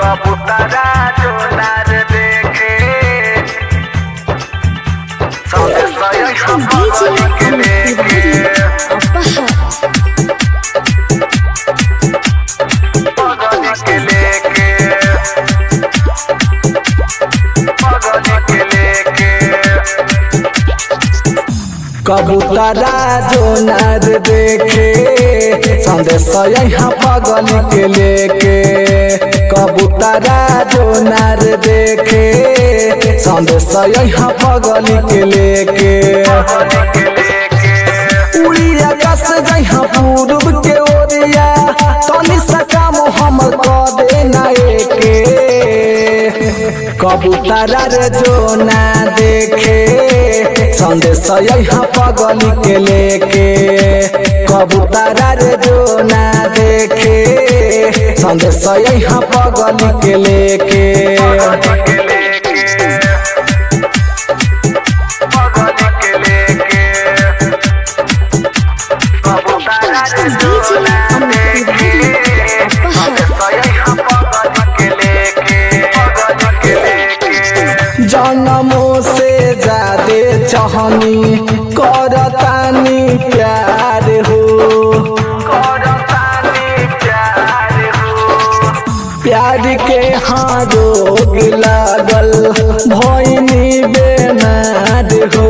कबूतरा जो नार देखे सौंदे सयै DJ के लेके पगली के लेके पगली के लेके कबूतरा जो नर देखे संदेश यहाँ पगल के लेके कबूतरा जो नर देखे संदेश यहाँ पगल के लेके पगली के लेके उड़ी आकाश जहाँ पूर्व के ओरिया तनी सा काम हम क देना एके कबूतरा रे जो ना देखे संदेश यहाँ पगली के लेके कबूतरा रे जो ना देखे संदेश यहाँ पगली के लेके पगली के लेके पगली के लेके कबूतरा जो DJ नार देखे सौंदे सयै पगली के लेके पगली के लेके जन्मों से जादे चाहनी करतानी प्यार हो करतानी प्यार हो प्यार के हाँ रोग लागल भैनी बेमार हो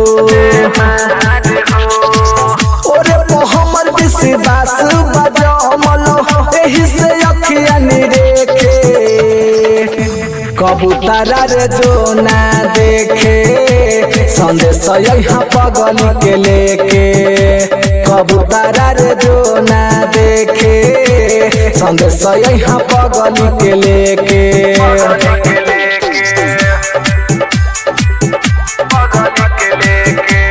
ओरे वो हमर विश्वास बजमल एही से अखिया निरेखे कबूतरा रे जो ना देखे संदेश यहाँ पगली के लेके कबूतरा रे जो ना देखे संदेश यहाँ पगली के लेके पगली के लेके पगली के लेके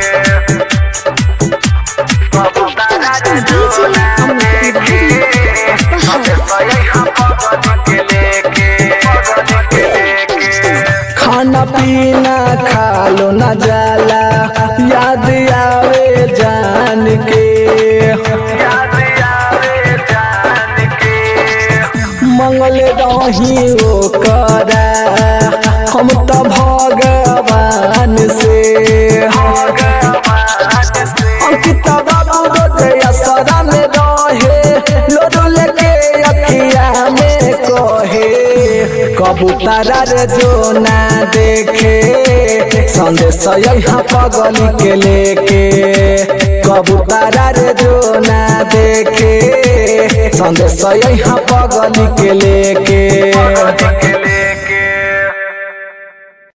कबूतरा जो नार देखे सौंदे सयै पगली के लेके पगली के लेके खाना पीना खा लो न जाला याद आवे जान के याद आवे जान के मंगल रही ओ करा हम तो भगवान से भगवान से अंकित बाबू रोजे असरा में रहे लोडो लेके अखिया में कहे कबूतरा रे जो ना देखे संदेश यहाँ पगली के लेके कबूतरा रे जो ना देखे संदेश यहाँ पगली के लेके पगली के